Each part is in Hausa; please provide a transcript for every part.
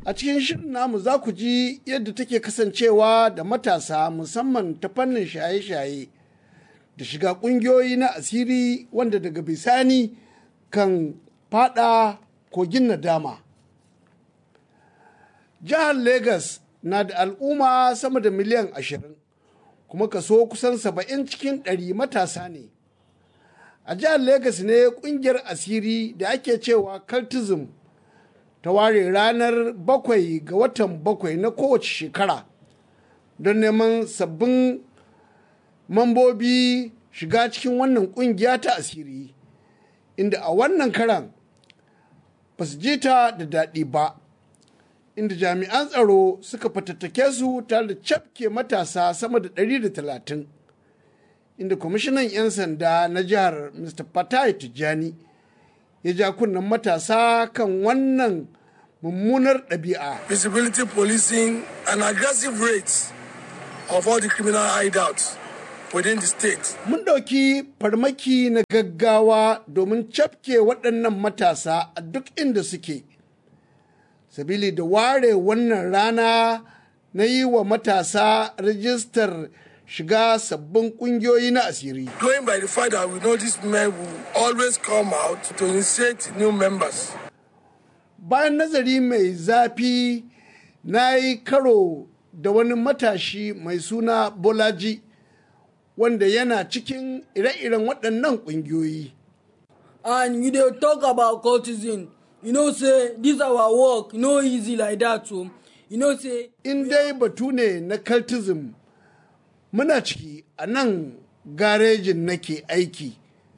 A cikin shirin namu za ku ji yadda take kasancewa da matasa musamman ta fannin shaye-shaye da shiga ƙungiyoyi na asiri wanda daga bisani kan fada kogin nadama. Jihar Legas na da al'umma sama da miliyan ashirin kuma kaso kusan saba'in cikin ɗari matasa ne. A jihar Legas ne ƙungiyar asiri da ake cewa cultism ta ware ranar bakwai ga watan bakwai na kowace shekara don neman sabbin mambobi shiga cikin wannan kungiya ta asiri inda a wannan karan ba su ji ta da daɗi ba inda jami'an tsaro suka fatattake su tare da cafke matasa sama da 130 inda kwamishinan 'yan sanda na jihar mr fatai tijjani ya ja kunnen matasa kan wannan mummunar ɗabi'a. Visibility policing and aggressive rates of all the criminal hideouts within the state. Mun ɗauki farmaki na gaggawa domin cafke waɗannan matasa a duk inda suke. Sabili da ware wannan rana na yi wa matasa rajistar shiga sabbin ƙungiyoyi na asiri. Going by the fact that we know these men will always come out to initiate new members. Bayan nazari mai zafi na yi karo da wani matashi mai suna Bolaji wanda yana cikin ire-iren waɗannan ƙungiyoyi. And you dey talk about cultism, you know say this our work no easy like that o. You know say In dai batu ne na cultism muna ciki a nan garejin nake aiki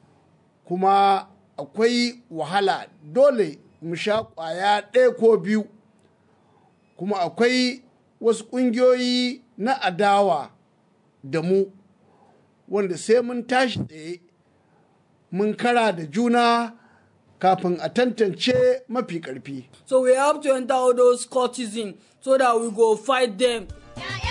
kuma akwai wahala dole mu sha ƙwaya ɗaya ko biyu kuma akwai wasu ƙungiyoyi na adawa da mu wanda sai mun tashi tsaye mun kara da juna kafin a tantance mafi ƙarfi. so we have to enter all those cultism so that we go fight them